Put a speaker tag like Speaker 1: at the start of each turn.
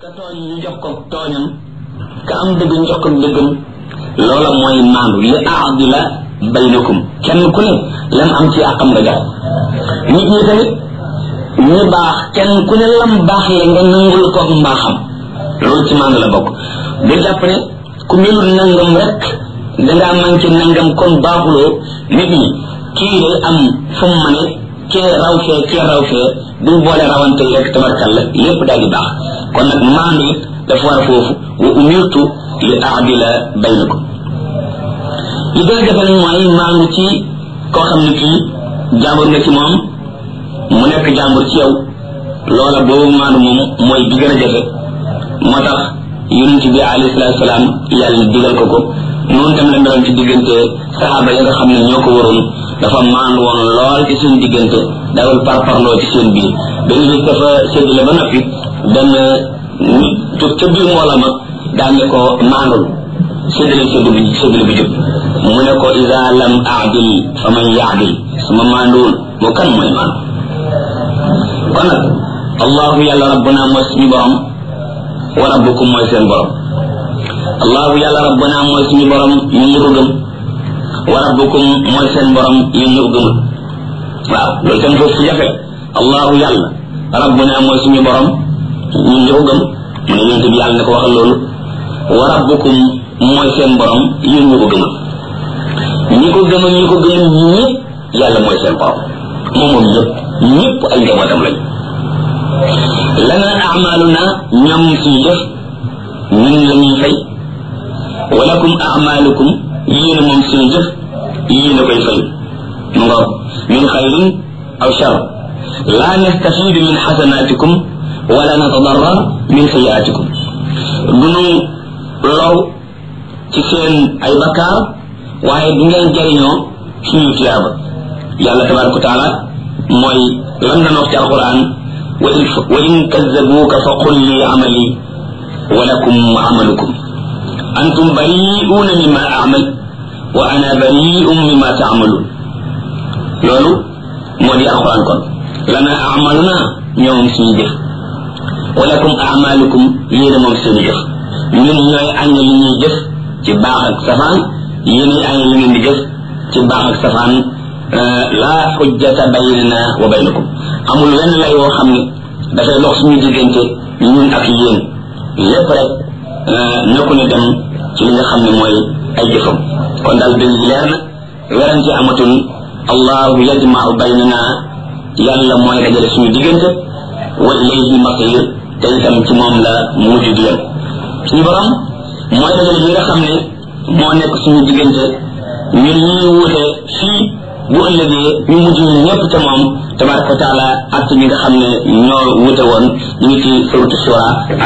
Speaker 1: ka tooñ ñu jox ko tooñam ka am dëgg ñu jox ko dëggam loola mooy maandu li aadila baynakum kenn ku ne lam am ci àqam nga jox nit ñi tamit ñu baax kenn ku ne lam baax le nga nangul ko mbaaxam loolu ci maandu la bokk bu jàpp ne ku melul nangam rek dangaa manqué nangam kon baaxuloo nit ñi kii day am fu mu mane kee raw fee kee raw fee buñ boole rawante rek tabarkalla lépp daal di baax kon nag maandu it dafa war foofu wa umirtu li aadila baynakum li gën a jafe nag mooy maandu ci koo xam ne kii jàmbur nga ci moom mu nekk jàmbur ci yow loola boobu maandu moom mooy bi gën a jafe moo tax yonent bi alayhi salaatu salaam yàlla digal ko ko noonu tam la meloon ci diggante saxaaba yi nga xam ne ñoo ko waroon dafa maandu woon lool ci seen diggante dawal parparloo ci seen biir benn bis dafa séddale ba noppi benn nit jóg ca biir mboola ma daan ne ko maandul séddale séddu bi séddale bi jóg mu ne ko isa lam aadil fa man yaadil su ma maanduwul moo kan mooy maandu kon nag allahu yàlla rabbuna mooy suñu borom wa rabbukum mooy seen borom allahu yàlla rabbuna mooy suñu borom ñun ñu ko gëm wa rabbukum mooy seen borom yéen ñu ko gëmul waaw loolu tam foofu fu jafe allahu yàlla rabbuna mooy suñu borom ñun ñu ko gëm mu ne yonent bi yàlla ne ko waxal loolu wa rabbukum mooy seen borom yéen ñu ko gëmul ñi ko gëm ñi ko gëmul ñëpp yàlla mooy seen borom moom moom ñëpp ñëpp ay njabootam lañ lana amaluna ñoom suñu jëf ñun la ñuy fay walakum amalukum yéen moom suñu jëf yéen a koy fay mu ngoog min xayrin aw shar la nastafidu min xasanatikum wala natadarrar min sayiatikum dunu low ci seen ay bakkaar waaye du ngeen jariñoo suñu tiyaaba yàlla tabaraka wa taala mooy lam na wax ci alquran wa in kazzabuuka fa qul li amali wa lakum amalukum antum bari'uuna mimma amal wa ana bari'un mimma taamaluun loolu moo di alquran kon lana amaluna ñoom suñu jëf wa lakum amalukum yéen moom seen jëf ñun ñooy añ li ñuy jëf ci baax ak safaan yéen añ li ngeen di jëf ci baax ak safaan laa xujjata baynana wa baynakum amul wenn lay woo xam ne dafay dox suñu diggante ñun ak yéen lépp rek nekku ne dem ci li nga xam ne mooy ay jëfam kon daal dëgg leer na werante amatul allahu yajmau baynana yàlla mooy dajale suñu diggante wa ilayhi masir te itam ci moom la mujj di yem suñu borom mooy dajale ñi nga xam ne moo nekk suñu diggante ñun ñuy wuute fii bu ëllëgee ñu mujj ñu ñëpp te moom tabaraka wa taala ak ñi nga xam ne ñoo wute woon ñu ngi ci suratu shura